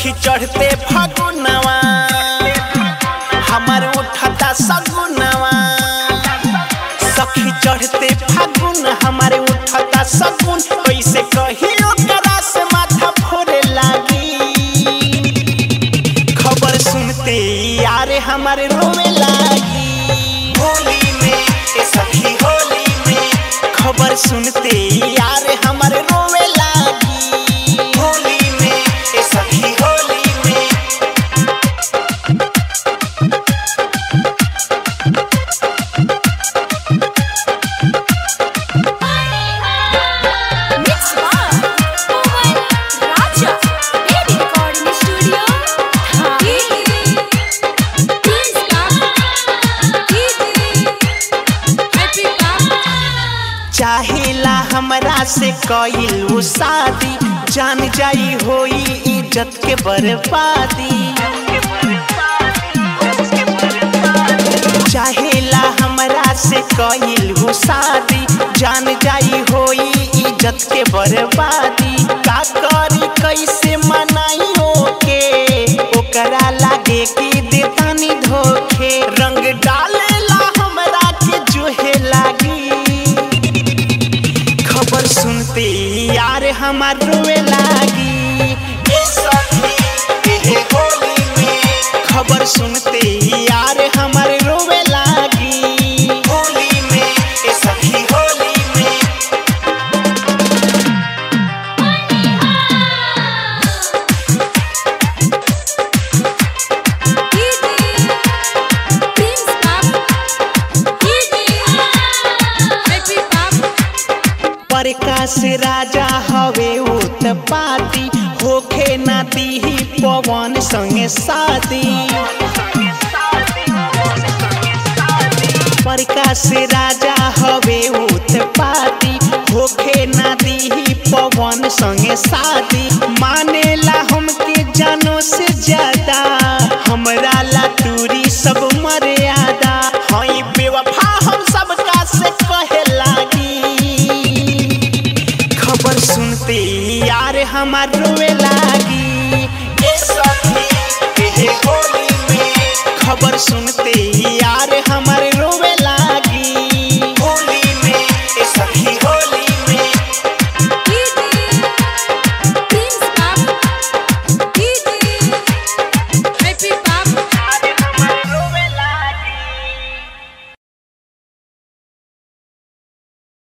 सखी चढ़ते फगुनवा हमार उठता सगुनवा सखी चढ़ते फागुन हमारे उठता सगुन कैसे कहियो करा से माथा फोड़े लागी खबर सुनते यार हमारे रोवे लागी होली में ए सखी होली में खबर सुनते यार हमारे रोवे लागी होली में ए सखी होली में Mix Bar, Owen Raja, Baby Recording Studio, Happy चाहेला हमरा से कइल वो शादी जान जाई होई इज्जत के बर्बादी चाहेला हमरा से कइल वो शादी जान जाई होई इज्जत के बर्बादी का करी कैसे मनाई ओके ओकरा लागे कि देतानी धोखे रंग डालेला हमरा के जोहे लागी खबर सुनते यार हमार रोए लागी ए सखी एहे होली में खबर सुनते यार हमार रोए लागी होली में ए सखी होली में प्रकाश राजा हवे उत पाती होखे ना दीही पवन संगे शादी प्रकाश राजा हवे उत पाती होखे ना दीही पवन संगे शादी मानेला हमके जानो से ज्यादा हमरा ला दूरी सब मर्यादा हई बेवफा हम सबका से कहे लागी खबर सुनते यार हमार रोए लागी ए सखी एहे होली में खबर सुनते यार